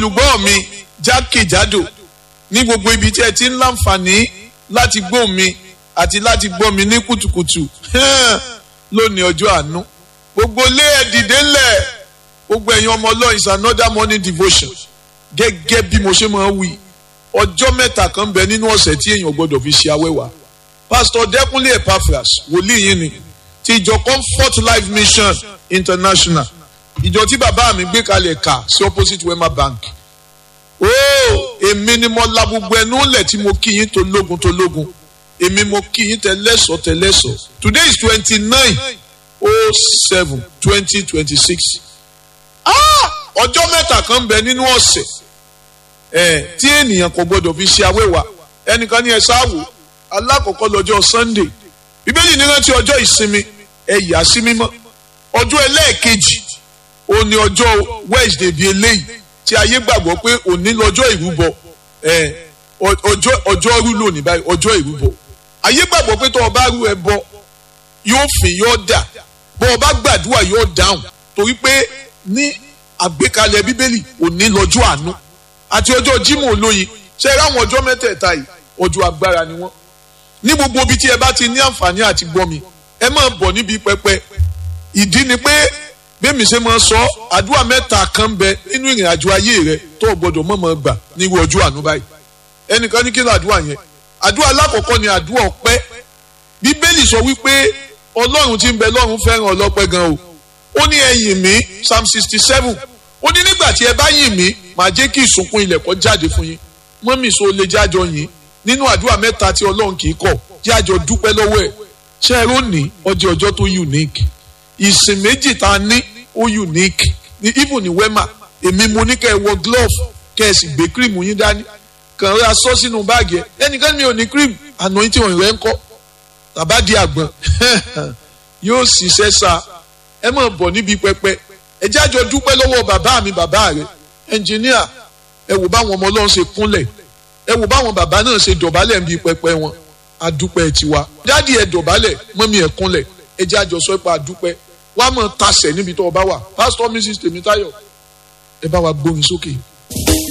olùgbọ́ mi jákèjádò ní gbogbo ibi tí ẹ ti ń láǹfààní láti gbọ́ mi àti láti gbọ́ mi ní kùtùkùtù lónìí ọjọ́ àánú gbogbo lé ẹ dìde ńlẹ̀ gbogbo ẹ̀yin ọmọ ọlọ́run is another morning devotion gẹ́gẹ́ bí mo ṣe máa ń wí ọjọ́ mẹ́ta kan bẹ nínú ọ̀sẹ̀ tí èèyàn gbọ́dọ̀ fi ṣe awẹ́wà pastor dẹ́kunlé epaphras wòlíì yín ni ti ìjọ comfort life mission international ìjọ tí bàbá mi gbé kalẹ̀ kà sí opposite wema bank ooo èmi ni mo la gbogbo ẹnu lẹ̀ tí mo kí yín tó lógun tó lógun èmi mo kí yín tẹlẹ́sọ̀ tẹlẹ́sọ̀ today is twenty nine oh seven twenty twenty six ọjọ́ mẹ́ta kan bẹ nínú ọ̀sẹ̀ ẹ̀ tí ènìyàn kò gbọdọ̀ fi ṣe awẹ́wà ẹnìkan ní ẹ sáwò alákọ̀ọ́kọ́ lọ́jọ́ sunday bíbélì ní rántí ọjọ́ ìsinmi ẹ yà sí mímọ́ ọjọ́ ẹlẹ́ẹ̀kejì ó ní ọjọ́ wednesday bíi eléyìí tí ayé gbàgbọ́ pé òní lọ́jọ́ ìrúbọ ẹ̀ ọjọ́ ọjọ́ rú lónìí báyìí ọjọ́ ìrúbọ ayé gbàgbọ́ pé tó o bá rú ẹ bọ yóò fìn yóò dà bó o bá gbàdúrà yóò dáhùn torí pé ní àgbékalẹ̀ bíbélì òní lọ́jọ́ àánú àti ọjọ́ jímọ̀ olóyin ṣe é ráwọn ọjọ́ mẹ́tẹ̀ẹ̀ta yìí ọjọ́ agbára ni wọ́n ní gbogbo ibi tí ẹ bá ti ní àǹfààní àti gbọ́ mi ẹ máa bọ̀ níbi pẹpẹ ìdí ni pé bẹ́ẹ̀mi ṣe máa sọ àdúrà mẹ́ta kan bẹ nínú ìrìn àjò ayé rẹ tó o gbọdọ̀ mọ̀ mọ̀ gbà nírú ọjọ́ àánú báyìí ẹnìkan ní kí ló àdúrà yẹn àdúrà alákọ̀ọ́kọ́ ni àdúrà ọpẹ́ bíbélì sọ wípé ọlọ́run tí ń bẹ lọ́run fẹ́ràn ọlọ́pẹ́ gan o ó ní ẹ yìn mí psalm sixty seven ó ní nígbà tí ẹ bá yìn mí màá jẹ́ kí ìsùnkún ilẹ̀ kó jáde fún yín mọ́mì so lè jájọ yìn nínú àdúrà mẹ́ta tí ọlọ́run kì í kọ̀ jájọ dúpẹ́ lọ́wọ́ ẹ̀ ṣé ẹ rónìí ọjọ́ ọjọ́ tó unique ìsìn méjì tá a ní ó unique ní even ní wema èmi mo ní kẹ́ ẹ wọ glove kẹ́ ẹ sì gbé cream yín dání kàn ra sọ sínú báàgì ẹ ẹnìkan mi ò ní cream àná yín tí wọn rẹ ń kọ́ tàbá di àgbọn yóò ṣiṣẹ́ sa ẹ máa bọ̀ níbi pẹpẹ ẹ jájọ dúpẹ́ lọ́wọ́ bàbá mi bàbá rẹ ẹnjìníà ẹ wò báwọn ọmọ ọlọ́run ṣe kúnlẹ̀ ẹ wò báwọn bàbá náà ṣe dọ̀bálẹ̀ níbi pẹpẹ wọn adúpẹ́ tiwa dádì ẹ dọ̀bálẹ̀ mọ́mí ẹ kúnlẹ̀ ẹ jájọ sọ pé adúpẹ́ wàá mọ̀ tasẹ̀ níbi tó o bá wà pásítọ̀ mrs tèmítáyọ̀ ẹ bá wa gbórin sókè.